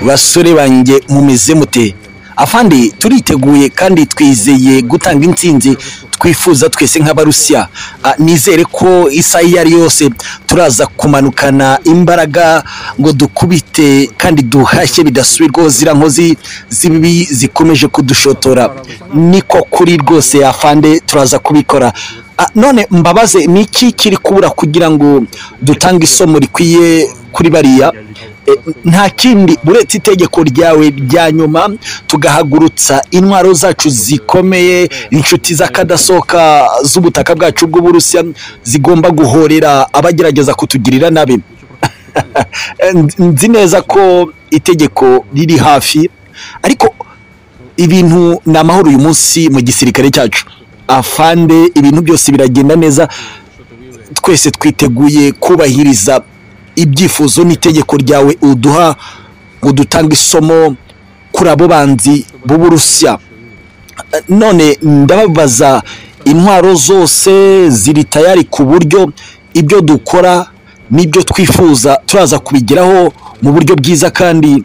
basore banjye mumize mute afande turiteguye kandi twizeye gutanga intsinzi twifuza twese nk'abarusiya Ah, nizere ko isaha iyo ari yose turaza kumanukana imbaraga ngo dukubite kandi duhashye bidasubirwaho ziriya nkozi z'ibibi zikomeje kudushotora niko kuri rwose afande turaza kubikora Ah, none mbabaze ni iki kiri kubura kugira ngo dutange isomo rikwiye kuri bariya Eh, nta kindi uretse itegeko ryawe rya nyuma tugahagurutsa intwaro zacu zikomeye inshuti z'akadasohoka z'ubutaka bwacu bw'uburusiya zigomba guhorera abagerageza kutugirira nabi Nz- nzi neza ko itegeko riri hafi ariko ibintu ni amahoro uyu munsi mu gisirikare cyacu afande ibintu byose biragenda neza twese twiteguye kubahiriza ibyifuzo n'itegeko ryawe uduha ngo dutange isomo kuri abo banzi b'uburusiya Eh, none ndababaza intwaro zose ziri tayari ku buryo ibyo dukora n'ibyo twifuza turaza kubigeraho mu buryo bwiza kandi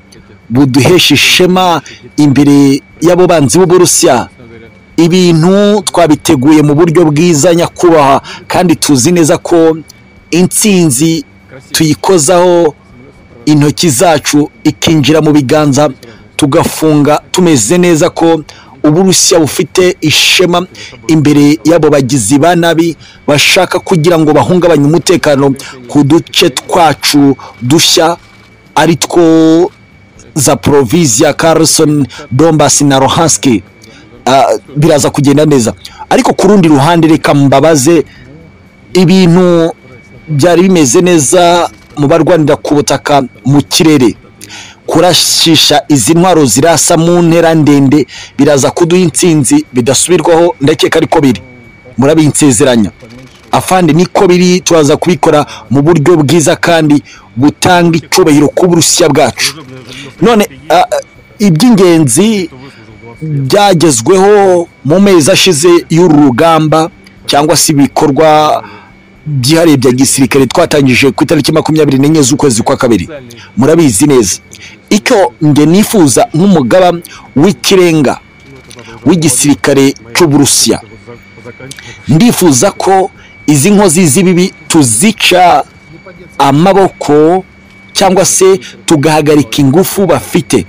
buduhesha ishema imbere y'abo banzi b'uburusiya ibintu twabiteguye mu buryo bwiza nyakubahwa kandi tuzi neza ko intsinzi tuyikozaho intoki zacu ikinjira mu biganza tugafunga tumeze neza ko uburusiya bufite ishema imbere y'abo bagizi ba nabi bashaka kugira ngo bahungabanye umutekano ku duce twacu dushya ari two zaporovisiya karisoni dombasi na rohanski Ah, biraza kugenda neza ariko ku rundi ruhande reka mbabaze ibintu byari bimeze neza mu barwanira ku butaka mu kirere kurashisha izi ntwaro zirasa mu ntera ndende biraza kuduha intsinzi bidasubirwaho ndakeka ariko biri murabinsezeranya afande niko biri turaza kubikora mu buryo bwiza kandi butanga icyubahiro ku burusiya bwacu none ah, ah, iby'ingenzi byagezweho mu mezi ashize y'uru rugamba cyangwa se ibikorwa byihariye bya gisirikare twatangije ku itariki makumyabiri n'enye z'ukwezi kwa kabiri murabizi neza icyo nge nifuza nk'umugaba w'ikirenga w'igisirikare cy'uburusiya ndifuza ko izi nkozi z'ibibi tuzica amaboko cyangwa se tugahagarika ingufu bafite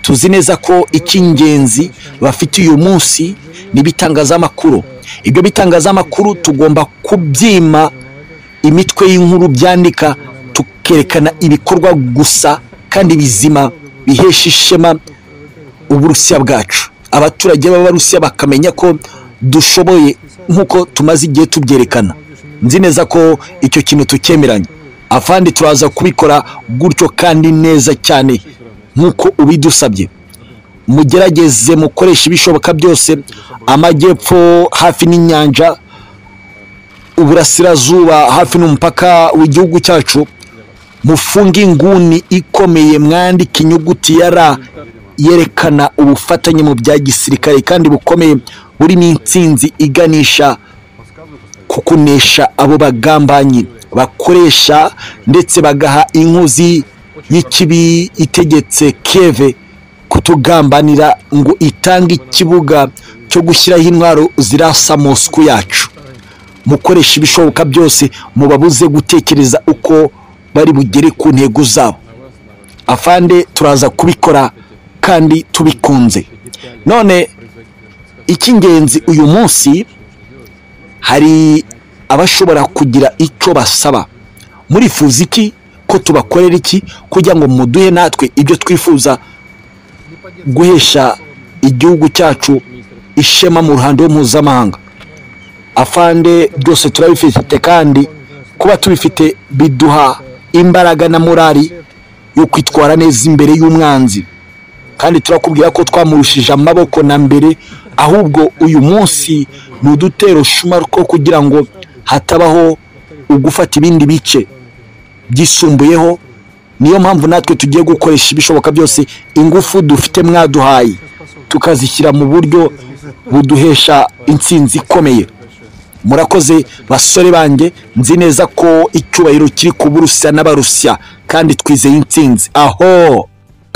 tuzi neza ko icy'ingenzi bafite uyu munsi ni ibitangazamakuru ibyo bitangazamakuru tugomba kubyima imitwe y'inkuru byandika tukerekana ibikorwa gusa kandi bizima bihesha ishema uburusiya bwacu abaturage b'abarusiya bakamenya ko dushoboye nk'uko tumaze igihe tubyerekana nzi neza ko icyo kintu tukemeranya afandi turaza kubikora gutyo kandi neza cyane nk'uko ubidusabye mugerageze mukoresha ibishoboka byose amajyepfo hafi n'inyanja uburasirazuba hafi n'umupaka w'igihugu cyacu mufunge inguni ikomeye mwandike inyuguti ya ra yerekana ubufatanye mu bya gisirikare kandi bukomeye burimo intsinzi iganisha ku kunesha abo bagambanyi bakoresha ndetse bagaha inkozi y'ikibi itegetse keve kutugambanira ngo itange ikibuga cyo gushyiraho intwaro zirasa Moscou yacu mukoresha ibishoboka byose mubabuze gutekereza uko bari bugere ku ntego zabo afande turaza kubikora kandi tubikunze none icy'ingenzi uyu munsi hari abashobora kugira icyo basaba murifuza iki ko tubakorera iki kugira ngo muduhe natwe ibyo twifuza guhesha igihugu cyacu ishema mu ruhando mpuzamahanga afande byose turabifite kandi kuba tubifite biduha imbaraga na morali yo kwitwara neza imbere y'umwanzi kandi turakubwira ko twamurushije amaboko na mbere ahubwo uyu munsi ni udutero shumari two kugira ngo hatabaho ugufata ibindi bice byisumbuyeho niyo mpamvu natwe tugiye gukoresha ibishoboka byose ingufu dufite mwaduhaye tukazishyira mu buryo buduhesha intsinzi ikomeye murakoze basore banjye nzi neza ko icyubahiro kiri ku burusiya n'abarusiya kandi twizeye intsinzi aho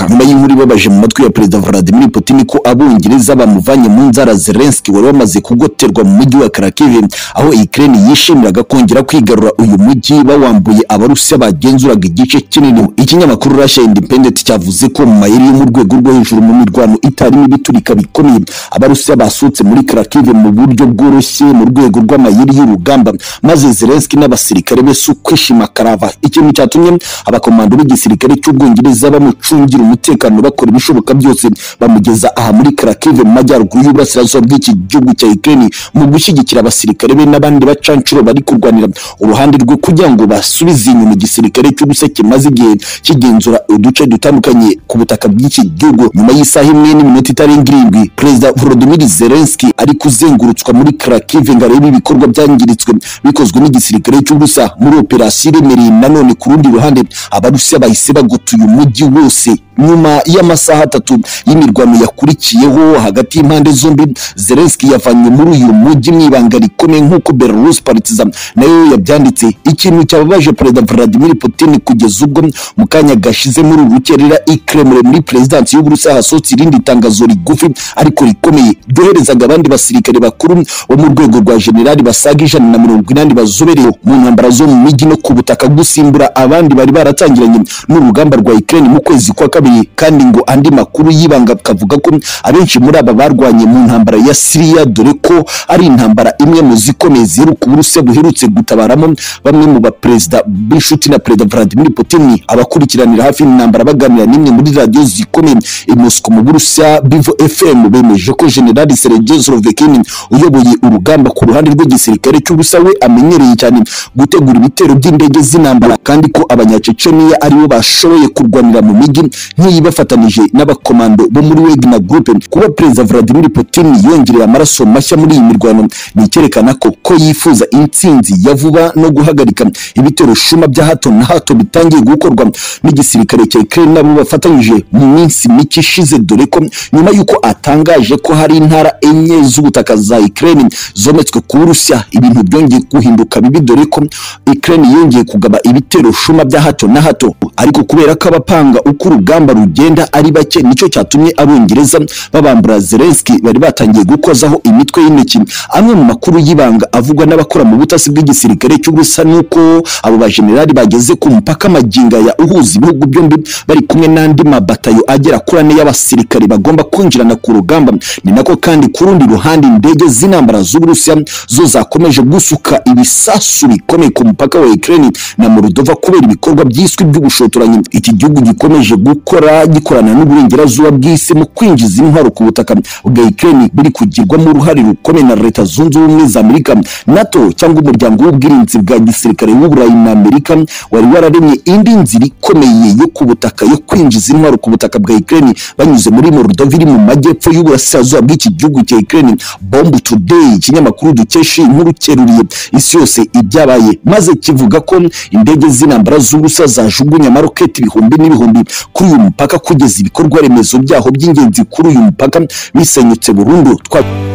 nyuma y'inkuru ibabaje mu matwi ya perezida vladimir putin ko abongereza bamuvanye mu nzara zelenski wari wamaze kugoterwa mu mujyi wa karakive aho ikirere yishimiraga kongera kwigarura uyu mujyi bawambuye abarusiya bagenzuraga igice kinini ikinyamakuru rasha independent cyavuze ko mu mayeri yo mu rwego rwo hejuru mu mirwano itarimo ibiturika bikomeye abarusiya basutse muri karakive mu buryo bworoshye mu rwego rw'amayeri y'urugamba maze zelenski n'abasirikare be si ukwishima karava ikintu cyatumye abakomando b'igisirikare cy'ubwongereza bamucungira umutekano bakora ibishoboka byose bamugeza aha muri karakive mu majyaruguru y'uburasirazuba bw'iki gihugu cya ukraine mu gushyigikira abasirikare be n'abandi bacancuro bari kurwanira uruhande rwe kugira ngo basubize inyuma igisirikare cy'ubusa kimaze igihe kigenzura uduce dutandukanye ku butaka bw'iki gihugu nyuma y'isaha imwe n'iminota itarenga irindwi perezida volodymyr zelensky ari kuzengurutswa muri karakive ngo arebe ibikorwa byangiritse bikozwe n'igisirikare cy'ubusa muri operasiyo iremereye nanone ku rundi ruhande abarusiya bahise bagutuye umujyi wose nyuma y'amasaha atatu y'imirwano yakurikiyeho hagati y'impande zombi zelenski yavanywe muri uyu mujyi mu ibanga rikomeye nk'uko belarus partizan nayo yabyanditse ikintu cyababaje perezida vladimir putin kugeza ubwo mu kanya gashize muri uru rukerera ikremre muri perezidansi y'uburusiya hasohotse irindi tangazo rigufi ariko rikomeye ryoherezaga abandi basirikare bakuru bo mu rwego rwa generali basaga ijana na mirongo inani bazoberewe mu ntambara zo mu mijyi no ku butaka gusimbura abandi bari baratangiranye n'urugamba rwa ukraine mu kwezi kwa kabiri kabiri kandi ngo andi makuru y'ibanga akavuga ko abenshi muri aba barwanye mu ntambara ya Siriya dore ko ari intambara imwe mu zikomeye ziheruka uburusiya buherutse gutabaramo bamwe mu baperezida b'inshuti na perezida Vladimir Putin abakurikiranira hafi intambara baganira n'imwe muri radiyo zikomeye i Moscow mu Burusiya Bivo FM bemeje ko General Sergei Zlovekin uyoboye urugamba ku ruhande rw'igisirikare cy'ubusa we amenyereye cyane gutegura ibitero by'indege z'intambara kandi ko abanyaceceniya aribo bashoboye kurwanira mu mijyi nk'iyi bafatanije n'abakomando bo muri Wagner Group kuba perezida Vladimir Putin yongerera amaraso mashya muri iyi mirwano ni icyerekana ko ko yifuza intsinzi ya vuba no guhagarika ibitero shuma bya hato na hato bitangiye gukorwa n'igisirikare cya Ukraine nabo bafatanyije mu minsi mike ishize dore ko nyuma y'uko atangaje ko hari intara enye z'ubutaka za Ukraine zometswe ku Burusiya ibintu byongeye guhinduka bibi dore ko Ukraine yongeye kugaba ibitero shuma bya hato na hato ariko kubera ko abapanga uko urugamba urugamba rugenda ari bake nicyo cyatumye abongereza babambura zelenski bari batangiye gukozaho imitwe y'intoki amwe mu makuru y'ibanga avugwa n'abakora mu butasi bw'igisirikare cy'ubusa nuko abo bajenerali bageze ku mupaka maginga ya uhuza ibihugu byombi bari kumwe n'andi mabatayo agera kuri ane y'abasirikare bagomba kwinjirana ku rugamba ni nako kandi ku rundi ruhande indege z'intambara z'uburusiya zo zakomeje gusuka ibisasu bikomeye ku mupaka wa ukraine na moldova kubera ibikorwa byiswe by'ubushotoranyi iki gihugu gikomeje gukora gukora gikorana n'uburengerazuba bw'isi mu kwinjiza intwaro ku butaka bwa Ukraine biri kugirwamo uruhare rukomeye na leta zunze ubumwe za Amerika NATO cyangwa umuryango w'ubwirinzi bwa gisirikare w'uburayi na Amerika wari wararemye indi nzira ikomeye yo ku butaka yo kwinjiza intwaro ku butaka bwa Ukraine banyuze muri Moldova iri mu majyepfo y'uburasirazuba bw'iki gihugu cya Ukraine Bomb Today ikinyamakuru dukesha inkuru cyeruriye isi yose ibyabaye maze kivuga ko indege z'intambara z'ubusa zajugunya amaroketi ibihumbi n'ibihumbi kuri uyu mupaka kugeza ibikorwa remezo byaho by'ingenzi kuri uyu mupaka bisenyutse burundu twa